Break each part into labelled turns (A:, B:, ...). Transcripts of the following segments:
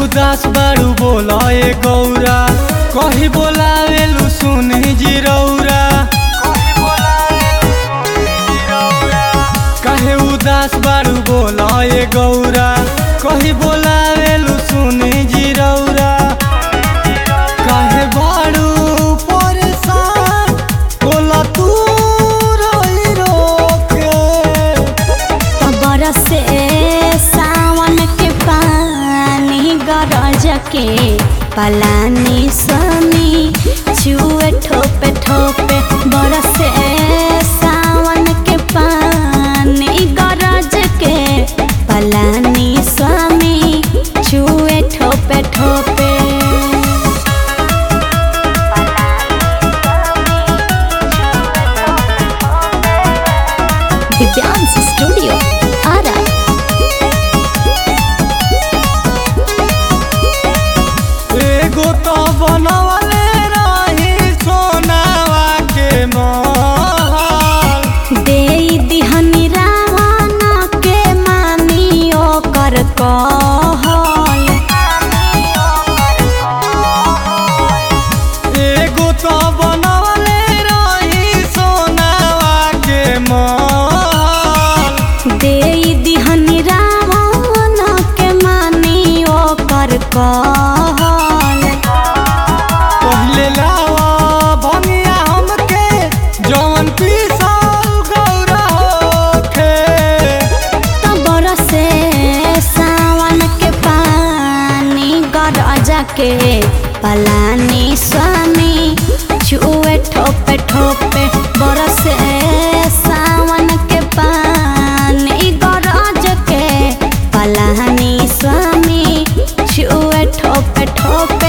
A: उदास बारू बोला ए गौरा कही बोलावेलु सुनी जिरौरा कहे उदास बारू बोला ए गौरा कही बोलावेलु सुनी जिरौरा काहे बारू परेशान बोला तू रोई रोके
B: बरसे सावन के पानी गरज के पलानी स्वामी छुए ठोपे ठोपे बरसे सावन के पानी गरज के पलानी स्वामी छुए ठोपे ठोपे दिव्यांश स्टूडियो आरा
A: एगो तो बनवले रही सोनावा के महल
B: दे दिहनी रावण के मानी ओकर कहल
A: एगो तो बनवले रही सोनावा के महल
B: दे दिहनी रावण के मानी ओकर कहल
A: पहिले लावा भंगिया हमके जवन पीसल गौरा होखे
B: तो बरसे सावन के पानी गरज के पलानी स्वामी छुए ठोपे ठोपे बरसे सावन के पानी गरज के पलानी स्वामी छुए ठोपे ठोपे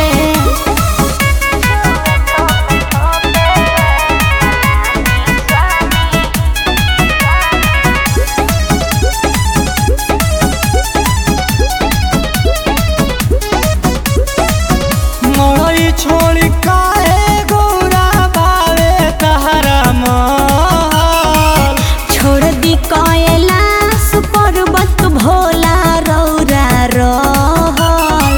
A: मरई छोड़ी काहे गौरा बावे तहरा महल
B: छोड़ दी कैलाश पर्वत भोला रौरा रहल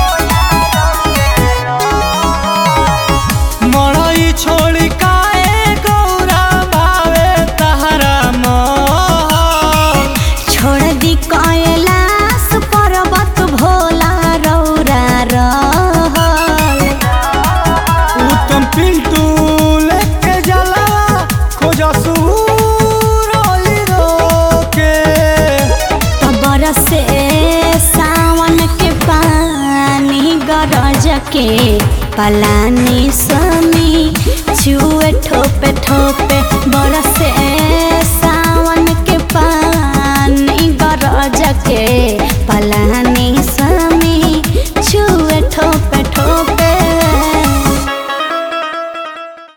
A: मरई छोड़ी काहे गौरा बावे तहरा महल
B: छोड़ दी कैलाश पर्वत भोला रौरा रहल
A: उत्तम पिंटू लेके जलवा खोजा सूरई रोके
B: तो बरसे सावन के पानी गरज के पलानी स्वामी छुए ठोपे ठोपे बरसे सावन के पानी गरज के पलानी